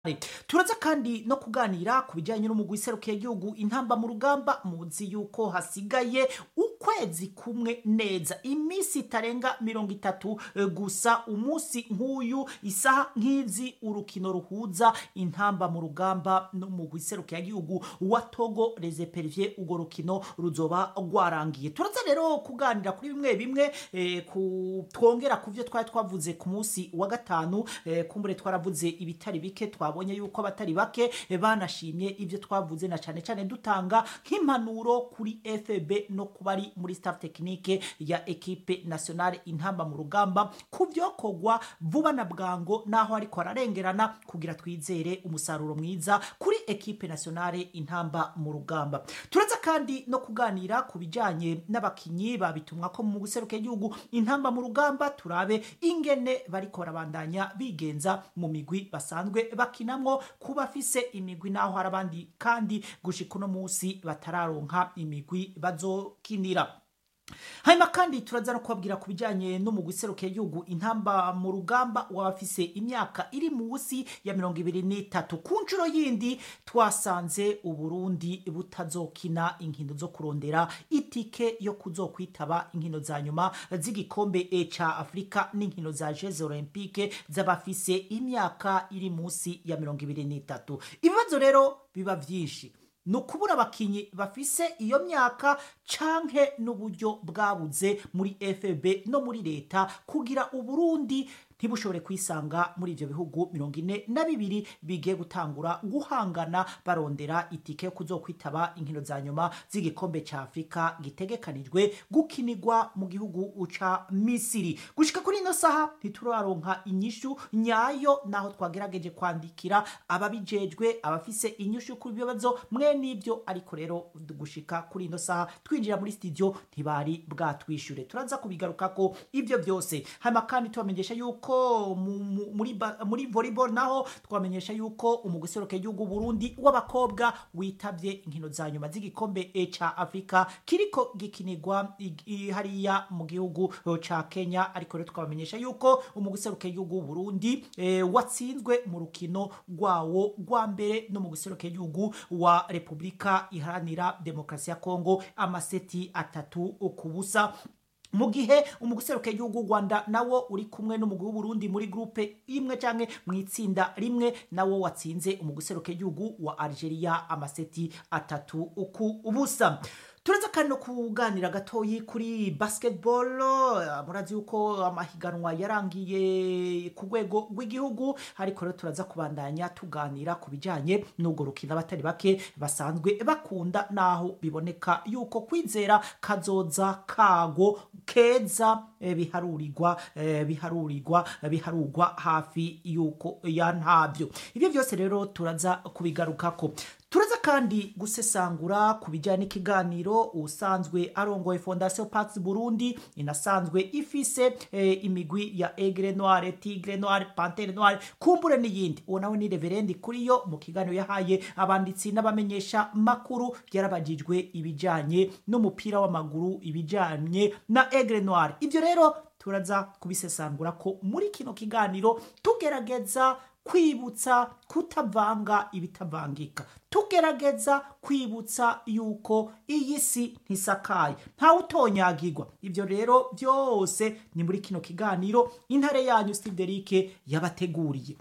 turaza kandi no kuganira ku bijyanye n'umugwi iserukiye igihugu intamba mu rugamba muzi yuko hasigaye ukwezi kumwe neza iminsi itarenga mirongo itatu eh, gusa umunsi nk'uyu isaha nk'izi urukino ruhuza intamba mu rugamba n'umugwi iserukiye igihugu wa togo reseperivye urwo rukino ruzoba rwarangiye turaza rero kuganira kuri bimwe bimwe eh, ku, twongera ku byo twari twavuze ku munsi wa gatanu eh, kumbure twaravuze ibitari bike twabonye yuko abatari bake eh, banashimye ibyo twavuze na cyane cyane dutanga nk'impanuro kuri FB no kuba ari muri staff technique ya equipe nationale intamba mu rugamba ku byokorwa vuba na bwango naho ariko ararengerana kugira twizere umusaruro mwiza kuri equipe nationale intamba mu rugamba turaza kandi no kuganira ku bijyanye n'abakinyi babitumwa ko mu guseruka igihugu intamba mu rugamba turabe ingene bariko barabandanya bigenza mu migwi basanzwe bakinamwo ku bafise imigwi naho hari abandi kandi gushika uno munsi batararonka imigwi bazokinira hanyuma kandi turaza no kubabwira ku bijyanye n'umugwi iserukiye igihugu intamba mu rugamba w'abafise imyaka iri munsi ya mirongo ibiri n'itatu ku nshuro yindi twasanze uburundi butazokina inkino zo kurondera itike yo kuzokwitaba inkino za nyuma z'igikombe e ca afurika n'inkino za jeze olympique z'abafise imyaka iri munsi ya mirongo ibiri n'itatu ibibazo rero biba byinshi ni ukubura abakinyi bafise iyo myaka canke n'uburyo bwabuze muri fb no muri leta kugira uburundi ntibushobore kwisanga muri ivyo bihugu mirongo ine na bibiri bigiye gutangura guhangana barondera itike yo kuzokwitaba inkino za nyuma z'igikombe ca afurika gitegekanijwe gukinirwa mu gihugu ca misiri gushika kuri ino saha ntituraronka inyishu nyayo naho twagerageje kwandikira ababijejwe abafise inyishu kuri ibyo bibazo mwe n'ibyo ariko rero gushika kuri ino saha twinjira muri studio ntibari bwatwishure turaza kubigarukako ibyo byose hanyuma kandi tubamenyesha yuko mu- mu- muri ba- muri volleyball naho twamenyesha yuko umuguseruka igihugu Burundi w'abakobwa witabye inkino za nyuma z'igikombe e ca Afrika kiriko gikinirwa i- i- hariya mu gihugu eh, ca Kenya ariko rero twabamenyesha yuko umuguseruka igihugu Burundi eh, watsinzwe mu rukino rwawo rwa mbere no mu guseruka igihugu wa Republika iharanira demokarasi ya Kongo amaseti atatu ku busa mu gihe umuguseruka igihugu u Rwanda nawo uri kumwe n'umugwi w'Uburundi muri groupe imwe canke mu itsinda rimwe nawo watsinze umuguseruka igihugu wa Algeria amaseti atatu ku ubusa turaza kandi no kuganira gatoyi kuri basketball eh, murazi yuko amahiganwa yarangiye ku rwego rw'igihugu ariko rero turaza kubandanya tuganira ku bijyanye n'ubwo rukino abatari bake basanzwe bakunda naho biboneka yuko kwizera kazoza kago keza eh, biharurirwa eh, biharurirwa biharurwa hafi yuko ya ntabyo ibyo byose rero turaza kubigarukako turaza kandi gusesangura ku bijyanye n'ikiganiro usanzwe arongoye fondation pax burundi inasanzwe ifise eh, imigwi ya egre noire tigre noire pantere noire kumbure n'iyindi uwo nawe ni reverendi kuri yo mu kiganiro yahaye abanditsi n'abamenyesha makuru yarabajijwe ibijyanye n'umupira w'amaguru ibijyanye na egre noire ibyo rero turaza kubisesangura ko muri kino kiganiro tugerageza kwibutsa kutavanga ibitavangika tugerageza kwibutsa yuko iyi si ntisakaye ntawe utonyagirwa ibyo rero byose ni muri kino kiganiro intare yanyu steve derike yabateguriye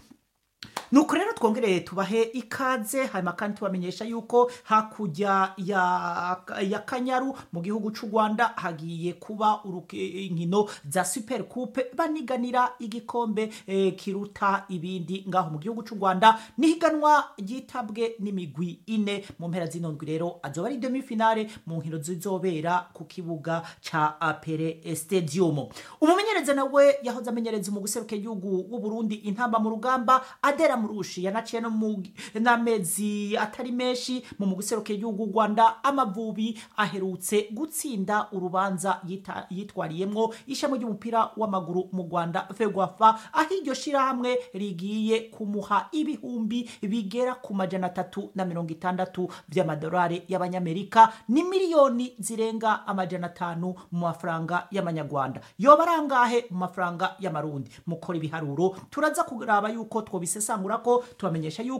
nuko rero twongereye tubahe ikaze hanyuma kandi tubamenyesha yuko hakurya ya, ya kanyaru mu gihugu cy'u rwanda hagiye kuba uruke- inkino za super coupe baniganira igikombe eh, kiruta ibindi ngaho mu gihugu cy'u rwanda nihiganwa ryitabwe n'imigwi ine mu mpera zino ndwi rero azoba ari demi finale mu nkino zizobera ku kibuga ca apere stadium umumenyereza nawe yahoze amenyereza mu guseruka igihugu w'uburundi intamba mu rugamba adera murushi yanaciye no mu n'amezi atari menshi mu mu guseruka igihugu u rwanda amavubi aherutse gutsinda urubanza yita- yitwariyemwo ishami ry'umupira w'amaguru mu rwanda fegwafa aho iryo shirahamwe rigiye kumuha ibihumbi bigera ku majana atatu na mirongo itandatu by'amadolari y'abanyamerika ni miliyoni zirenga amajana atanu mu mafaranga y'amanyarwanda yoba arangahe mu mafaranga y'amarundi mukora ibiharuro turaza kuraba yuko twobisesangura tubakura ko tubamenyesha yuko